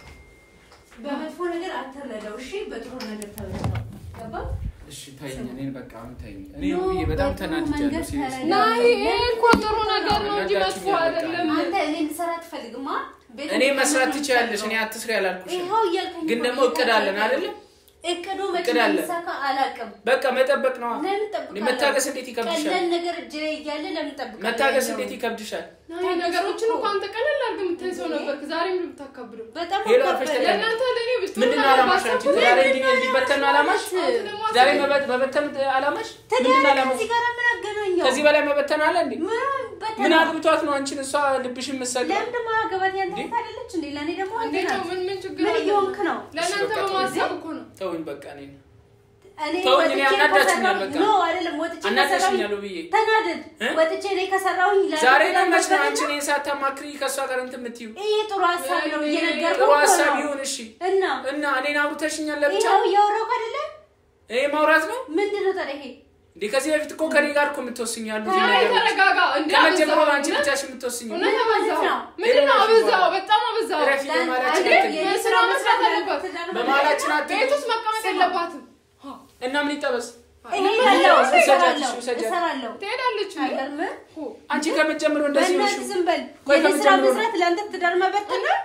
Speaker 1: በመጥፎ ነገር አትረዳው፣ እሺ? በጥሩ ነገር ተረዳው። ገባ?
Speaker 3: እሺ ተይኝ፣ እኔን በቃ አሁን ተይኝ። እኔ
Speaker 1: ኖ፣
Speaker 3: ውብዬ በጣም
Speaker 1: በጥሩ
Speaker 3: ተናድጃለሁ።
Speaker 1: መንገድ
Speaker 3: ሲሪየስ
Speaker 1: ተረዳ።
Speaker 2: ና ይሄ እኮ ጥሩ ነገር ነው እንጂ መጥፎ አይደለም።
Speaker 1: አንተ እኔ እንድሰራ አትፈልግማ? ቤት
Speaker 3: እኔ መስራት
Speaker 1: እንድሰራ
Speaker 3: ትችያለሽ። እኔ
Speaker 1: ነው
Speaker 3: አትስሪ አላልኩሽም።
Speaker 1: ይኸው እያልከኝ
Speaker 3: ግን
Speaker 1: እኮ
Speaker 3: ደግሞ
Speaker 1: ነው።
Speaker 3: እቅድ አለን አይደለም?
Speaker 1: እቅዱ መቼ
Speaker 3: እቅድ አለ።
Speaker 1: እንደሚሳካ አላውቅም።
Speaker 3: በቃ መጠበቅ ነው።
Speaker 1: ለምን ጠብቃለሁ?
Speaker 3: መታገስ እንዴት ይከብድሻል?
Speaker 1: ቀላል ነገር እጄ ላይ እያለ ለምን ጠብቃለሁ?
Speaker 3: መታገስ
Speaker 1: ያኛውን?
Speaker 3: እንዴት ይከብድሻል?
Speaker 2: ና ይሄ ነገሮችን እኮ አንተ ቀለል አድርገህ የምታይ ሰው ነበርክ። ዛሬ ምን ብታካብደው?
Speaker 1: በጣም
Speaker 3: ሄሎ፣
Speaker 1: አካበደ።
Speaker 3: አርፈሽ ተቀመጥ።
Speaker 2: ለእናንተ ለእኔ ብትሆን
Speaker 3: ምንድን ነው
Speaker 2: ነገር
Speaker 3: አላማሽ? አንቺ
Speaker 2: ባሰብኩት
Speaker 3: ትዳሬ
Speaker 2: ምንድን
Speaker 3: እንዲ-
Speaker 2: ነው
Speaker 3: እንዲበተን ነው አላማሽ?
Speaker 2: አንተ ደግሞ
Speaker 3: ዛሬ
Speaker 2: አስበኝ።
Speaker 3: መበት- መበተን አላማሽ?
Speaker 1: ትዳር
Speaker 3: ምንድን ነው አላማሽ?
Speaker 1: ከዚህ ጋር ምን አገናኘው?
Speaker 3: ከዚህ በላይ መበተን አለ እንዴ?
Speaker 1: ምን በተና-
Speaker 3: ምን አግብቷት ነው አንቺን እሷ ልብሽን መሰል
Speaker 1: ለምን ደግሞ አገባት ያንተ
Speaker 3: እንዴ?
Speaker 1: እህት አይደለች እንዴ? ለእኔ ደግሞ አንተ
Speaker 2: እንዴት ነው?
Speaker 1: ናት።
Speaker 2: ምን ምን ችግር
Speaker 1: ምን
Speaker 2: አለ?
Speaker 1: እየሆንክ ነው?
Speaker 2: ለእናንተ
Speaker 3: እሺ፣ በቃ
Speaker 2: በማሰብ እኮ ነው።
Speaker 3: ተውኝ በቃ እኔ
Speaker 1: እኔ
Speaker 3: ተውኝ፣
Speaker 1: ወጥቼ
Speaker 3: እኔ አናዳችኛል
Speaker 1: ከሰራሁኝ-
Speaker 3: በቃ።
Speaker 1: ኖ አይደለም፣ ወጥቼ
Speaker 3: አናደሽኛል
Speaker 1: ከሰራሁኝ-
Speaker 3: ብዬ
Speaker 1: ተናደድ።
Speaker 3: እ?
Speaker 1: ወጥቼ እኔ ከሰራሁኝ ለአንተ
Speaker 3: ዛሬ ነው መች ነው
Speaker 1: ለመበተን
Speaker 3: አንቺ እኔን ሳታማክሪ ከእሷ ጋር እንትን የምትይው?
Speaker 1: ይሄ ጥሩ ሀሳብ ነው
Speaker 2: ወይኔ፣
Speaker 1: እየነገርኩህ
Speaker 3: ጥሩ
Speaker 1: እኮ
Speaker 3: ሀሳብ
Speaker 1: ነው።
Speaker 3: ይሁን እሺ።
Speaker 1: እና
Speaker 3: እና እኔን አውርተሽኛል ለብቻ
Speaker 1: ይኸው እያወራሁህ አይደለ?
Speaker 3: ይሄ ማውራት ነው
Speaker 1: ምንድን ነው ታዲያ ይሄ?
Speaker 3: እንዴ? ከዚህ በፊት እኮ ከኔ ጋር እኮ የምትወስኝ ያሉት
Speaker 2: አይ
Speaker 3: ነገሮች
Speaker 2: ተረጋጋ። እንዴ
Speaker 3: ከመጀመሪያው
Speaker 2: አበዛኸው።
Speaker 3: አንቺ ብቻሽ የምትወስኝ
Speaker 2: እውነት
Speaker 1: ምን ማለት
Speaker 2: አበዛኸው።
Speaker 1: ነው?
Speaker 2: ምንድን ነው
Speaker 3: ሌላ
Speaker 2: አበዛኸው?
Speaker 3: ሽባ።
Speaker 2: በጣም አበዛኸው።
Speaker 3: ረፊ በማላችን
Speaker 1: ለአንተ
Speaker 3: አትግቢ።
Speaker 1: የኔ
Speaker 2: ስራ መስራት አለባት።
Speaker 1: ትዳር
Speaker 3: በመሀላችን
Speaker 1: መበተን-
Speaker 3: አትግቢ።
Speaker 2: ቤት ውስጥ መቀመጥ የለባትም።
Speaker 3: እና ምን ይጠበስ?
Speaker 1: እሄዳለሁ፣
Speaker 3: ውሰጃት፣
Speaker 1: እሰራለሁ፣
Speaker 3: ውሰጃት።
Speaker 1: እሰራለሁ።
Speaker 2: ትሄዳለች እንዴ?
Speaker 1: አይገርምም?
Speaker 3: አንቺ ከመጀመሪያው እንደዚህ ነሽ።
Speaker 1: በእናትህ ዝም በል።
Speaker 3: ቆይ
Speaker 1: የኔ ስራ
Speaker 3: ከመጀመሪያው
Speaker 1: መስራት ለአንተ ትዳር መበተን ነው?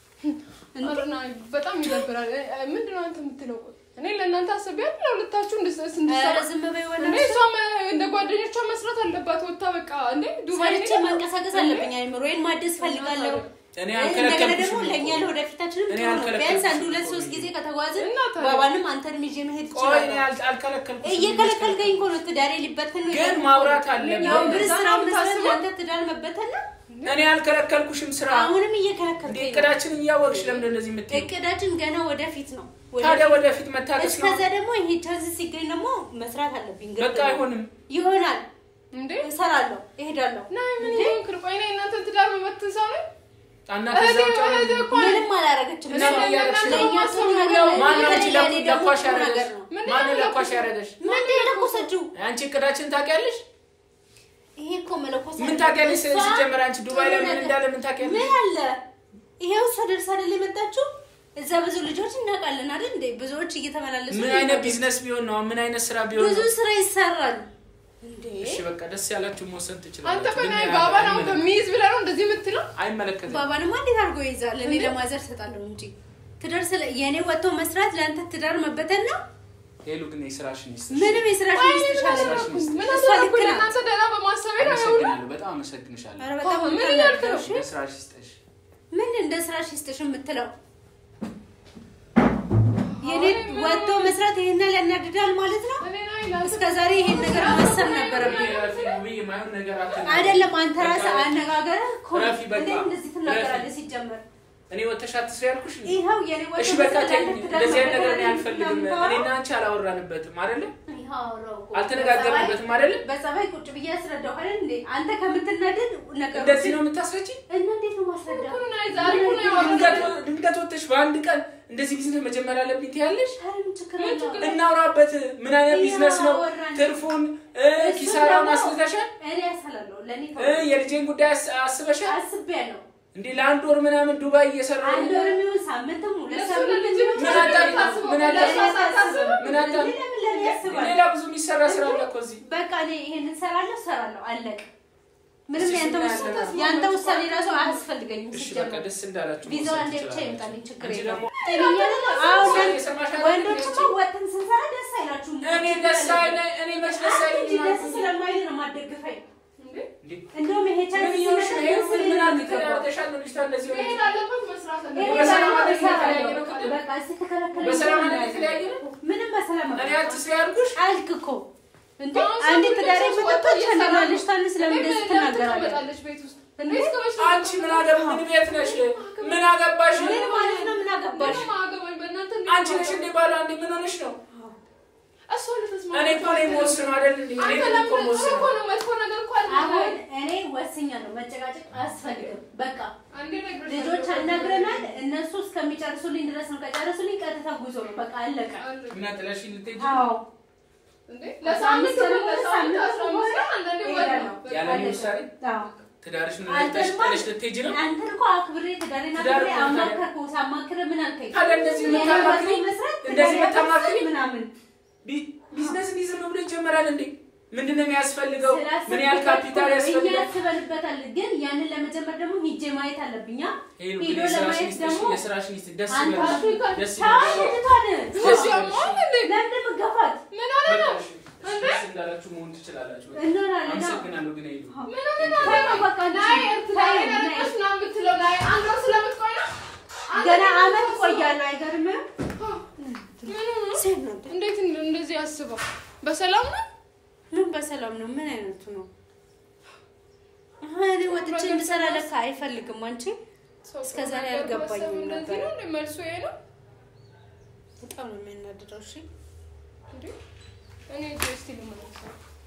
Speaker 2: አረና በጣም ይደብራል። እ- እ- ምንድን ነው አንተ የምትለው? ቆይ እኔ ለእናንተ አስቤ አይደል ለሁለታችሁ እንድስ-
Speaker 1: ኧረ
Speaker 2: እንድሰራ
Speaker 1: ዝም በይ
Speaker 2: እንዴ
Speaker 1: ወላሂ።
Speaker 2: እሷም እንደ ጓደኞቿ መስራት አለባት። ወታ በቃ እንዴ ዱባይ
Speaker 1: ሰርቼ
Speaker 2: ሄዳ-
Speaker 1: መንቀሳቀስ አለብኝ። አይምሮዬን ማደስ ፈልጋለሁ።
Speaker 3: እኔ
Speaker 1: እንደገና
Speaker 3: አልከለከልኩሽም
Speaker 1: ደግሞ ለእኛ
Speaker 3: እኮ።
Speaker 1: ለወደፊታችንም
Speaker 3: እኔ
Speaker 1: ጥሩ ነው።
Speaker 3: አልከለከልኩሽም
Speaker 1: ቢያንስ አንድ
Speaker 3: እኮ
Speaker 1: ሁለት ሶስት
Speaker 3: እኔ።
Speaker 1: ጊዜ ከተጓዝን
Speaker 2: እና ታዲያ?
Speaker 1: ባባንም አንተንም ይዤ መሄድ
Speaker 3: ቆይ እኔ
Speaker 1: እችላለሁ።
Speaker 3: አል- አልከለከልኩሽም።
Speaker 1: እየከለከልከኝ እኮ ነው። ትዳሬ ሊበተን ነው
Speaker 3: ግን
Speaker 1: እያልኩ
Speaker 3: ማውራት
Speaker 1: ነው።
Speaker 3: አለብን።
Speaker 1: ያው ብር
Speaker 2: እዛ
Speaker 1: ስራ
Speaker 2: ነው
Speaker 1: መስራት
Speaker 2: የምታስበው?
Speaker 1: ለአንተ ትዳር መበተን ነው።
Speaker 3: እኔ አልከለከልኩሽም ስራ።
Speaker 1: አሁንም
Speaker 3: እንዴ
Speaker 1: እየከለከልከኝ ነው።
Speaker 3: እቅዳችን እያወቅሽ ለምንድን ነው እንደዚህ የምትይው?
Speaker 1: እቅዳችን ገና ወደፊት ነው።
Speaker 3: ታዲያ ወደፊት መታገስ ነው።
Speaker 1: እስከዛ ደግሞ ይሄ ቻንስ ሲገኝ ደግሞ መስራት አለብኝ። ግድ
Speaker 3: በቃ
Speaker 1: ነው።
Speaker 3: አይሆንም።
Speaker 1: ይሆናል።
Speaker 2: እንዴ
Speaker 1: እሰራለሁ፣ እሄዳለሁ።
Speaker 2: ና ምን ይሆንክ? ቆይ እኔ እናንተ ትዳር መበትን ሰው ነኝ?
Speaker 3: እና
Speaker 2: እህቴ
Speaker 3: ከዛ ውጭ
Speaker 2: እህቴ እኮ ነኝ።
Speaker 1: ምንም አላረገችም።
Speaker 3: እና
Speaker 1: እሷ
Speaker 3: ምን እያደረግሽ ነው?
Speaker 1: ለእኛ ጥሩ ነገር ነው።
Speaker 3: ማነው አንቺ
Speaker 1: ለእኔ
Speaker 3: ለኩ-
Speaker 1: ደግሞ
Speaker 3: ለኳሽ
Speaker 1: ጥሩ
Speaker 3: ያደረገሽ?
Speaker 1: ነገር ነው።
Speaker 2: ምንድን
Speaker 3: ማነው
Speaker 2: ነው
Speaker 3: ለኳሽ
Speaker 2: ለኩ-
Speaker 3: ያደረገሽ?
Speaker 1: ምንድን ነው የለኮሰችው?
Speaker 3: አንቺ እቅዳችን ታውቂያለሽ?
Speaker 1: ይሄ እኮ መለኮስ
Speaker 3: ምን ታውቂያለሽ?
Speaker 1: እሷ
Speaker 3: ሲጀመር አንቺ ዱባይ ላይ
Speaker 1: ጥሩ
Speaker 3: ምን
Speaker 1: ነገር-
Speaker 3: እንዳለ ምን ታውቂያለሽ?
Speaker 1: ምን አለ? ይሄው እሷ ደርሳ አይደል የመጣችው? እዛ ብዙ ልጆች እናውቃለን አይደል እንዴ? ብዙዎች እየተመላለሱ
Speaker 3: ምን
Speaker 1: ነው
Speaker 3: አይነት
Speaker 1: የሚመጡት።
Speaker 3: ቢዝነስ ቢሆን ነው? ምን አይነት ስራ ቢሆን
Speaker 1: ብዙ
Speaker 3: ነው?
Speaker 1: ስራ ይሰራል እንዴ?
Speaker 3: እሺ በቃ ደስ ያላችሁ መወሰን
Speaker 2: አንተ
Speaker 3: ትችላላችሁ።
Speaker 2: ቆይ
Speaker 3: ግን
Speaker 2: ናይ
Speaker 3: ያ-
Speaker 2: ባባን አሁን
Speaker 3: አይመለከትም።
Speaker 2: ከሚይዝ ብለህ ነው እንደዚህ የምትለው?
Speaker 3: አይመለከትም።
Speaker 1: ባባንማ እንዴት አድርጎ ይይዛል? እኔ ለማዘር ሰጣለሁ እንጂ ትዳር ስለ የእኔ ወጥቶ መስራት ለአንተ ትዳር መበተን ነው።
Speaker 3: ሄሉ ግን የስራሽን ይስጥሽ።
Speaker 1: ምንም የስራሽ
Speaker 2: ቆይ
Speaker 1: ሚስት
Speaker 2: ምን
Speaker 1: ይሻላል።
Speaker 3: ስራሽን ይስጥሽ።
Speaker 2: ምን
Speaker 1: እሷ
Speaker 2: አደረኩ?
Speaker 1: ልክ ናት።
Speaker 2: ለእናንተ ደህና በማሰቤ ነው ይኸውልህ።
Speaker 3: አመሰግናለሁ። በጣም አመሰግንሻለሁ።
Speaker 1: ኧረ በጣም
Speaker 2: ምን
Speaker 1: ምን
Speaker 2: እያልክ ነው?
Speaker 3: የስራሽ ይስጥሽ።
Speaker 1: ምን እንደ ስራሽ ይስጥሽ የምትለው የኔ ወጥቶ መስራት ይሄን ያናድዳል ማለት ነው።
Speaker 2: እኔ ናይ ለአንተ
Speaker 1: እስከ ዛሬ ይሄን ነገር ማሰብ ነበረብኝ።
Speaker 3: ረፊ ውብዬ፣ የማይሆን ነገር አትናገሪ።
Speaker 1: አይደለም አንተ
Speaker 3: በቃ
Speaker 1: ራስህ
Speaker 3: ረፊ፣
Speaker 1: አነጋገርህ እኮ ነው።
Speaker 3: ረፊ፣ በቃ
Speaker 1: እንዴት እንደዚህ ትናገራለህ?
Speaker 3: ረፊ።
Speaker 1: ሲጀመር
Speaker 3: እኔ ወተሽ አትስሪ ያልኩሽ እንዴ?
Speaker 1: ይኸው የኔ ወጥቶ
Speaker 3: እሺ በቃ
Speaker 1: መስራት
Speaker 3: ተይኝ።
Speaker 1: ለአንተ ትዳር
Speaker 3: እንደዚህ አይነት ነገር እኔ
Speaker 1: መበተን
Speaker 3: አልፈልግም።
Speaker 1: ነው
Speaker 3: እኔና አንቺ አላወራንበትም አይደለ?
Speaker 1: ይኸው አወራሁ እኮ።
Speaker 3: አልተነጋገርንበትም አይደለ?
Speaker 1: በጸባይ ቁጭ ብዬ አስረዳሁ አይደል እንዴ? አንተ ከምትናደድ ነገሮችን
Speaker 3: እንደዚህ ነው የምታስረጪ?
Speaker 1: እና እንዴት ነው ማስረዳ?
Speaker 2: እኮ ናይ ዛሬ እኮ ነው ያወራነው።
Speaker 3: ድንገት ድንገት ወተሽ በአንድ ቀን እንደዚህ ቢዝነስ መጀመር አለብኝ ትያለሽ?
Speaker 1: ኧረ ምን ችግር
Speaker 2: ምን
Speaker 1: አለው?
Speaker 2: ችግር
Speaker 3: እናውራበት። ምን አይነት
Speaker 1: ይኸው
Speaker 3: ቢዝነስ ነው?
Speaker 1: አወራን።
Speaker 3: ትርፉን እ
Speaker 1: እሱን
Speaker 3: ኪሳራውን
Speaker 1: ደግሞ
Speaker 3: አስልተሻል?
Speaker 1: እኔ ያሰላለሁ ለእኔ
Speaker 3: እ የልጄን ጉዳይ አስ- አስበሻል?
Speaker 1: አስቤያለሁ።
Speaker 3: እንዴ ለአንድ ወር ምናምን ዱባይ እየሰራሁ
Speaker 1: አንድ ወር የሚሆን ሳምንትም ሁለት
Speaker 2: ለእሱ
Speaker 1: ሳምንት
Speaker 2: ለልጅ
Speaker 1: የሚሆን
Speaker 2: ብቻ
Speaker 3: ምን
Speaker 2: ነው
Speaker 3: አጣ-
Speaker 2: የምታስበው?
Speaker 3: ምን አጣ-
Speaker 2: ለእሷ ሳታስብ?
Speaker 3: ምን አጣ-
Speaker 1: ለምን ለምን ያስባል?
Speaker 3: ሌላ ብዙ የሚሰራ ስራ አለ እኮ እዚህ።
Speaker 1: በቃ እኔ ይሄንን ሰራለሁ ሰራለሁ አለቀ። ምንም
Speaker 3: እሺ፣
Speaker 1: ያንተ
Speaker 3: ስናያለን።
Speaker 1: ውሳኔ ያንተ ውሳኔ ራሱ አያስፈልገኝም።
Speaker 3: እሺ
Speaker 1: ሲጀመር
Speaker 3: በቃ ደስ እንዳላችሁ
Speaker 1: ቪዛው
Speaker 3: መውሰድ
Speaker 1: አንዴ ብቻ
Speaker 3: ትችላላችሁ።
Speaker 1: ይምጣልኝ፣ ችግር
Speaker 3: አንቺ
Speaker 1: የለውም።
Speaker 3: ደግሞ
Speaker 1: አሁን
Speaker 3: የሰማሽ አይደል?
Speaker 1: ወንዶችማ ወጥተን ስንሰራ ደስ አይላችሁም?
Speaker 3: እኔ ደስ አይለኝ እኔ መች ደስ
Speaker 1: አንተ
Speaker 3: አይለኝ
Speaker 1: እንጂ ደስ ስለማይል ነው የማትደግፈኝ።
Speaker 2: እንዴ?
Speaker 3: እንዴ
Speaker 1: እንደውም ይሄ ቻንስ
Speaker 3: ምን እየሆንሽ ነው? ይሄ
Speaker 1: ሲመጣ
Speaker 3: ምን ምን
Speaker 1: ደስ
Speaker 3: አድርገሽ
Speaker 1: ይለኛል።
Speaker 3: አድርገሻል ነው ልጅቷ እንደዚህ
Speaker 2: መሄድ
Speaker 3: ሆነች?
Speaker 2: አለበት መስራት
Speaker 1: ይሄ
Speaker 2: አለበት።
Speaker 3: በሰላም
Speaker 1: ባይሆን
Speaker 3: አይደል
Speaker 1: እሰራለሁ።
Speaker 3: የተለያየ ነው ቅድም?
Speaker 1: በቃ እስኪ ተከለከለኝ።
Speaker 3: በሰላም አይደል የተለያየ ነው?
Speaker 1: ምንም በሰላም
Speaker 3: እኔ አትስሪ ያልኩሽ
Speaker 1: አልክ እኮ እንዴ
Speaker 2: አሁን
Speaker 1: አንዴ
Speaker 2: ሰው
Speaker 1: ትዳሬ
Speaker 2: ልጅ
Speaker 1: መጠጦች
Speaker 2: ወጥቶ እየሰራ ነው።
Speaker 1: ልጅ ታንስ ለምን
Speaker 2: እንዴ
Speaker 1: እንደዚህ
Speaker 2: ለምን
Speaker 1: ትናገራለህ?
Speaker 2: ትቀመጣለች ቤት ውስጥ?
Speaker 1: እንዴ?
Speaker 2: ቤት ከመቼ ነው
Speaker 3: አንቺ ምን አገባ ምን ቤት ነሽ? ምን አገባሽ?
Speaker 1: ምን ማለት ነው? ምን አገባሽ?
Speaker 2: ምንም አያገባኝ በእናንተ እንዴት
Speaker 3: አንቺ ነሽ
Speaker 2: ነው?
Speaker 3: እንዴ ባሏ እንዴ ምን ሆነሽ ነው?
Speaker 2: እሷ ልትስማማ
Speaker 3: እኔ እኮ ነኝ የምወስነው አይደል እንዴ? እኔ
Speaker 2: አንተ
Speaker 3: ነኝ እኮ
Speaker 2: ለምን ጥሩ እኮ
Speaker 3: የምወስነው።
Speaker 2: ነው መጥፎ ነገር እኮ
Speaker 1: አሁን
Speaker 2: አልነበረም።
Speaker 1: እኔ ወስኛለሁ። መጨቃጨቅ አያስፈልግም። በቃ
Speaker 2: አንዴ ነግሬሻለሁ።
Speaker 1: ልጆች አናግረናል። እነሱ እስከሚጨርሱልኝ ድረስ ነው። ከጨረሱልኝ ቀጥታ ጉዞ ነው። በቃ አለቀ።
Speaker 2: አለቀ።
Speaker 3: እና ጥለሽኝ ልትሄጂ?
Speaker 1: አዎ
Speaker 2: እንዴ ለሳምንት
Speaker 1: አስራ
Speaker 2: ነው
Speaker 1: አምስት
Speaker 2: ለሳምንት
Speaker 1: ቀን
Speaker 2: አስራ አምስት ቀን አንዳንዴ ወር ነው።
Speaker 1: እሄዳለሁ።
Speaker 3: ያለ እኔ ውሳኔ
Speaker 1: አዎ
Speaker 3: ትዳርሽን
Speaker 1: አንተ
Speaker 3: ጥለሽ
Speaker 1: እንኳን-
Speaker 3: ጥለሽ ልትሄጂ ነው?
Speaker 1: አንተን እኮ አክብሬ ትዳሬን
Speaker 3: ትዳር
Speaker 1: አክብሬ
Speaker 3: እኮ ታዲያ-
Speaker 1: አማከርኩህ። ሳማክርህ ምን አልከኝ?
Speaker 3: ታዲያ እንደዚህ
Speaker 1: የኔ
Speaker 3: የምታማክሪ?
Speaker 1: ህይወት መስራት
Speaker 3: እንደዚህ
Speaker 1: ትዳሬ
Speaker 3: የምታማክሪ?
Speaker 1: መስራት ምናምን
Speaker 3: ቢ- ቢዝነስ እንዲህ ዝም ብሎ ይጀመራል እንዴ? ምንድን ነው የሚያስፈልገው? ምን ያህል
Speaker 1: ስላሰብኩበት
Speaker 3: ካፒታል
Speaker 1: እኮ እኛ
Speaker 3: ያስፈልጋል?
Speaker 1: ያስበንበታል። ግን ያንን ለመጀመር ደግሞ ሂጄ ማየት አለብኛ።
Speaker 3: ሄሉ
Speaker 1: ሄዶ
Speaker 3: ግን የስራሽን
Speaker 1: ለማየት
Speaker 3: ይስጥሽ፣
Speaker 1: ደግሞ
Speaker 3: የስራሽን ይስጥሽ። ደስ
Speaker 1: አንተ
Speaker 3: ይበልሽ፣
Speaker 2: አፍሪካ
Speaker 3: ደስ
Speaker 1: ታው
Speaker 3: ይበልሽ።
Speaker 1: ልትሆን
Speaker 2: እሱ ያሟል እንዴ?
Speaker 1: ለምን መገፋት
Speaker 2: ምን ሆነ ነው?
Speaker 3: በቃ እሺ፣ ደስ እንዳላችሁ መሆን ትችላላችሁ። በቃ
Speaker 1: እንሆናለን።
Speaker 3: አመሰግናለሁ ግን ሄሉ
Speaker 2: ምን ሆነ ነው?
Speaker 1: ተይው በቃ አንቺ።
Speaker 2: ናይ ኤርትራ
Speaker 1: ተይው፣
Speaker 2: ላይ
Speaker 1: ናይ።
Speaker 2: ነርቀሽ ምናምን የምትለው ናይ አንድ ወር ስለምትቆይ ነው? አንድ
Speaker 1: ገና
Speaker 2: ወር
Speaker 1: አመት
Speaker 2: ስለምትቆይ
Speaker 1: ቆያለሁ። አይገርምም?
Speaker 2: ምን ሆነ? እንዴት እንደዚህ አስበው በሰላም ነው?
Speaker 1: ምን በሰላም ነው? ምን አይነቱ ነው? እኔ ወጥቼ እንድሰራ ለካ አይፈልግም። አንቺ እስከ ዛሬ አልገባኝም
Speaker 2: እንደዚህ
Speaker 1: ነበር።
Speaker 2: ነው እንደ መልሱ ይሄ ነው
Speaker 1: በጣም ነው የሚያናድደው። እሺ
Speaker 2: እንዴ? እኔ ጀስቲ ልመለስ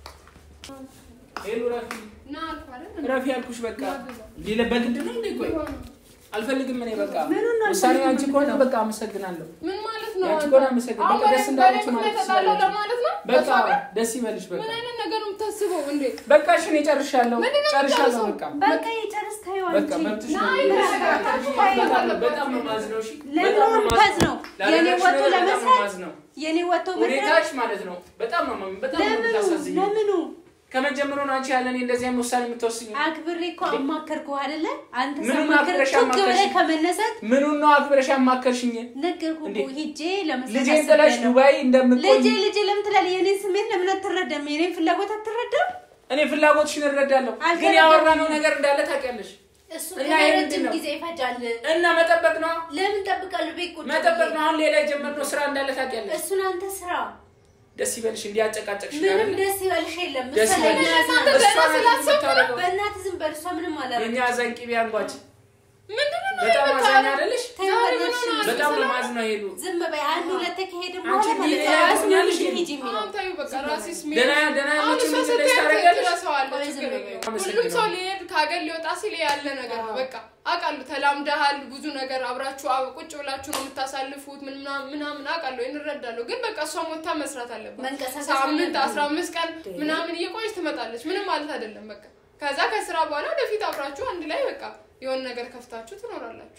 Speaker 3: ሄሉ ረፊ
Speaker 2: ና አልኩህ አይደል?
Speaker 3: ረፊ ያልኩሽ በቃ ሌላ በግድ ነው እንዴ? ቆይ አልፈልግም እኔ በቃ
Speaker 1: ምኑን ነው
Speaker 3: ውሳኔ
Speaker 1: አልፈልግም
Speaker 3: አንቺ ከሆነ
Speaker 1: የምትለው?
Speaker 3: በቃ አመሰግናለሁ።
Speaker 2: ምን ማለት ነው?
Speaker 3: ያንቺ
Speaker 2: አንተ?
Speaker 3: ከሆነ አመሰግናለሁ።
Speaker 2: አሁን
Speaker 3: በቃ ደስ
Speaker 2: በእኔ-
Speaker 3: እንዳለች
Speaker 2: በእኔ
Speaker 3: ማለት
Speaker 2: ምክንያት ተጣላሁ
Speaker 3: ትችላለች።
Speaker 2: ለማለት ነው?
Speaker 3: በቃ
Speaker 2: በሷ ጋር?
Speaker 3: ደስ ይበልሽ። በቃ
Speaker 2: ምን አይነት ነገር ነው የምታስበው እንዴ?
Speaker 3: በቃ እሺ እኔ ጨርሻለሁ፣
Speaker 2: ምንድን ነው
Speaker 3: ጨርሻለሁ።
Speaker 2: የምትጨርሰው?
Speaker 3: በቃ
Speaker 1: በቃ የጨርስ ታየው
Speaker 3: በቃ
Speaker 1: አንቺ
Speaker 3: መብትሽ ነው።
Speaker 2: ናይ ተረጋጋችሁ
Speaker 3: በጣም ነው- በጣም ነው የማዝነው። እሺ
Speaker 1: ለምን
Speaker 3: በጣም ነው
Speaker 1: ወጥተህ
Speaker 3: የማዝነው።
Speaker 1: ነው የኔ
Speaker 3: ላደረግሽ
Speaker 1: ወጥቶ
Speaker 3: ነገር በጣም ነው
Speaker 1: ለመስራት
Speaker 3: የማዝነው።
Speaker 1: የኔ ወጥቶ መስራት
Speaker 3: ሁኔታሽ ማለት ነው በጣም ነው በጣም ነው
Speaker 1: ለምኑ
Speaker 3: የምታሳዝኝ።
Speaker 1: ለምኑ
Speaker 3: ከመጀመሩ ነው አንቺ ያለ እኔ እንደዚህ አይነት ውሳኔ የምትወስኝ።
Speaker 1: አክብሬ እኮ አማከርኩህ አይደለ? አንተ
Speaker 3: ምኑን
Speaker 1: ሳማክር
Speaker 3: አክብረሽ
Speaker 1: ቱግ
Speaker 3: አማከርሽ?
Speaker 1: ብለህ ከመነሳት
Speaker 3: ምኑን ነው አክብረሽ ያማከርሽኝ?
Speaker 1: ነገርኩህ
Speaker 3: እንዴ?
Speaker 1: እኮ ሂጄ ለመስራት
Speaker 3: ልጄን ጥለሽ
Speaker 1: አስቤያለሁ።
Speaker 3: ዱባይ እንደምትቆይ
Speaker 1: ልጄ ልጄ ለምን ትላለህ? የኔን ስሜት ለምን አትረዳም? የኔን ፍላጎት አትረዳም?
Speaker 3: እኔ ፍላጎትሽን እረዳለሁ፣ ግን
Speaker 1: አልተረዳም።
Speaker 3: ያወራነው ነገር እንዳለ ታውቂያለሽ።
Speaker 1: እሱ
Speaker 3: እና
Speaker 1: ገና
Speaker 3: ይሄ
Speaker 1: ረጅም
Speaker 3: ምንድን ነው?
Speaker 1: ጊዜ ይፈጃል።
Speaker 3: እና መጠበቅ ነው
Speaker 1: ለምን ጠብቃለሁ? ቤት ቁጭ
Speaker 3: መጠበቅ
Speaker 1: ብዬ?
Speaker 3: ነው። አሁን ሌላ የጀመርነው ስራ እንዳለ ታውቂያለሽ።
Speaker 1: እሱን አንተ ስራ።
Speaker 3: ደስ ይበልሽ፣ እንዲያጨቃጨቅሽ
Speaker 1: ምንም ደስ ይበልሽ የለም።
Speaker 3: ደስ
Speaker 1: እሷ
Speaker 3: ይበልሽ።
Speaker 1: ለእኛ አዝና-
Speaker 2: እናንተ
Speaker 3: እሷ
Speaker 2: ገና
Speaker 3: ናት
Speaker 2: ስላሰብኩ
Speaker 3: የምታደርገው።
Speaker 1: በእናትህ ዝም በል። እሷ ምንም አላደረገችም።
Speaker 3: የእኛ አዛኝ ቅቤ አንጓች
Speaker 2: ምንድን ነው
Speaker 3: በጣም
Speaker 2: የምታወራው?
Speaker 3: አዛኝ አይደለሽ?
Speaker 1: ተይው
Speaker 2: ዛሬ
Speaker 1: በእናትሽ
Speaker 2: ምን ሆነ?
Speaker 3: በጣም ነው ማዝነው ሄዱ።
Speaker 1: ዝም በይ። አንድ ሁለት ከሄደ
Speaker 3: አንቺ
Speaker 1: በኋላ
Speaker 3: እንዲህ
Speaker 1: ማለት
Speaker 3: ሌላ
Speaker 1: ነው ራሱ ነው
Speaker 3: ትሆኛለሽ
Speaker 1: ሂጂ
Speaker 3: እንዴ?
Speaker 1: ሂጂ የሚለው።
Speaker 2: አሁን ታዩ በቃ ራሴስ ሚ-
Speaker 3: ደህና ደህና
Speaker 2: አሁን
Speaker 3: ያለችውን
Speaker 2: እሷ
Speaker 3: ልጅ
Speaker 2: ስትሄድ
Speaker 3: ታደርጊያለሽ?
Speaker 2: ትረሳዋለች፣
Speaker 1: ቆይ
Speaker 2: ችግር
Speaker 1: ዝም በይ።
Speaker 2: የለውም።
Speaker 3: አመሰግናለሁ።
Speaker 2: ሁሉም ሰው ሊሄድ ከሀገር ሊወጣ ሲል ያለ ነገር ነው። በቃ አውቃለሁ፣ ተላምደሃል፣ ብዙ ነገር አብራችሁ አብ- ቁጭ ብላችሁ ነው የምታሳልፉት ምን ምናምን ምናምን አውቃለሁ፣ እንረዳለሁ። ግን በቃ እሷ ሞታ መስራት አለባት።
Speaker 1: መንቀሳቀስ
Speaker 2: ሳምንት
Speaker 1: አለብን።
Speaker 2: አስራ አምስት ቀን ምናምን እየቆየች ትመጣለች። ምንም ማለት አይደለም። በቃ ከዛ ከስራ በኋላ ወደፊት አብራችሁ አንድ ላይ በቃ የሆነ ነገር ከፍታችሁ ትኖራላችሁ።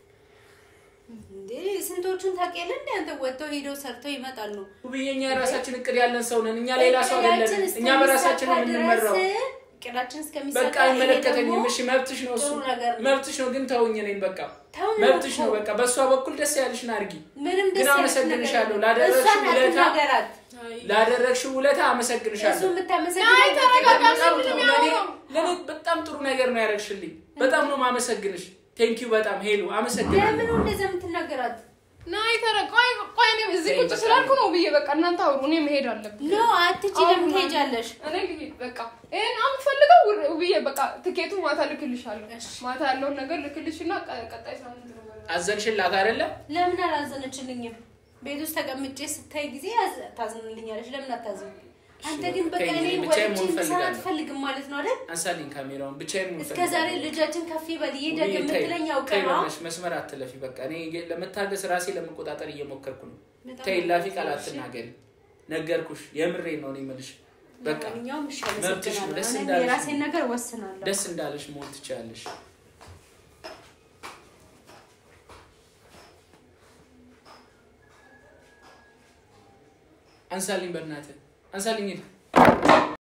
Speaker 1: እንዴ ስንቶቹን ታውቂያለሽ? እንደ አንተ ወጥተው ሄደው ሰርተው ይመጣሉ።
Speaker 3: ውብዬ እኛ የራሳችን እቅድ ያለን ሰው ነን። እኛ ሌላ ሰው አይደለን። እኛ በራሳችን ነው የምንመራው።
Speaker 1: እቅዳችን እስከሚሳካ
Speaker 3: በቃ
Speaker 1: ይሄ
Speaker 3: አይመለከተኝም።
Speaker 1: ደግሞ
Speaker 3: እሺ መብትሽ ነው እሱ
Speaker 1: ጥሩ ነገር ነው።
Speaker 3: መብትሽ ነው፣ ግን ተውኝ እኔን በቃ
Speaker 1: ተውኝ
Speaker 3: መብትሽ
Speaker 1: እኮ።
Speaker 3: ነው በቃ በእሷ በኩል ደስ ያለሽን አድርጊ።
Speaker 1: ምንም
Speaker 3: ግን
Speaker 1: ደስ ያለሽ
Speaker 3: አመሰግንሻለሁ
Speaker 1: ነገር
Speaker 3: ላደረግሽው
Speaker 1: እሷን
Speaker 3: ውለታ
Speaker 1: አትናገራት።
Speaker 3: ላደረግሽው ውለታ
Speaker 1: እሱ
Speaker 3: አመሰግንሻለሁ።
Speaker 1: የምታመሰግነው
Speaker 2: ናይ ተረጋጋ።
Speaker 3: በጣም
Speaker 2: ምንድን
Speaker 3: ጥሩ
Speaker 2: ነው
Speaker 3: ለእኔ
Speaker 2: የሚያወራው?
Speaker 3: ለእኔ በጣም ጥሩ ነገር ነው ያደረግሽልኝ። በጣም ነው ማመሰግንሽ። ቴንኪዩ በጣም ሄሉ አመሰግናለሁ።
Speaker 1: ለምን እንደዛ የምትናገራት?
Speaker 2: ናይ ተረ ቆይ ቆይ እኔ እዚህ ቁጭ ስላልኩ ነው ብዬ በቃ እናንተ አውሩ፣ እኔ መሄድ አለብኝ።
Speaker 1: ኖ አትቺ፣ ለምን ትሄጃለሽ?
Speaker 2: እኔ ልሂድ በቃ ይሄን የምፈልገው ብዬ በቃ ትኬቱ ማታ ልክልሻለሁ። ማታ ያለውን ነገር ልክልሽና ቀ- ቀጣይ ሳምንት ነው የምበላው።
Speaker 3: አዘንሽላት አይደለ?
Speaker 1: ለምን አላዘነችልኝም? ቤት ውስጥ ተቀምጬ ስታይ ጊዜ ያዝ- ታዝንልኛለች። ለምን አታዝን? አንተ ግን በቃ
Speaker 3: ተይኝ፣
Speaker 1: እኔ
Speaker 3: እኔ ብቻዬን
Speaker 1: ወጥቼ
Speaker 3: መሆን
Speaker 1: እንድሰራ
Speaker 3: እፈልጋለሁ።
Speaker 1: አትፈልግም ማለት ነው አይደል?
Speaker 3: አንሳልኝ ካሜራውን ብቻዬን መሆን
Speaker 1: እስከ ዛሬ
Speaker 3: እፈልጋለሁ።
Speaker 1: ልጃችን ከፍ ይበል ይደግ
Speaker 3: ውብዬ፣ ተይ፣
Speaker 1: የምትለኝ
Speaker 3: ተይ
Speaker 1: አውቀህ ነው።
Speaker 3: በእናትሽ መስመር አትለፊ። በቃ እኔ ለመታገስ ራሴ ለመቆጣጠር እየሞከርኩ ነው።
Speaker 1: በጣም
Speaker 3: ተይ ላፊ
Speaker 1: ነው
Speaker 3: ቃል
Speaker 1: እሺ።
Speaker 3: አትናገሪ። ነገርኩሽ፣ የምሬን ነው እኔ የምልሽ። በቃ
Speaker 1: ለማንኛውም እሺ፣
Speaker 3: መብትሽ ነው፣
Speaker 1: አመሰግናለሁ።
Speaker 3: ደስ
Speaker 1: እኔም
Speaker 3: እንዳለሽ
Speaker 1: የራሴን
Speaker 3: ነው።
Speaker 1: ነገር ወስናለሁ።
Speaker 3: ደስ እንዳለሽ መሆን ትችላለሽ። አንሳልኝ፣ በእናትህ አንሳልኝ። ሂድ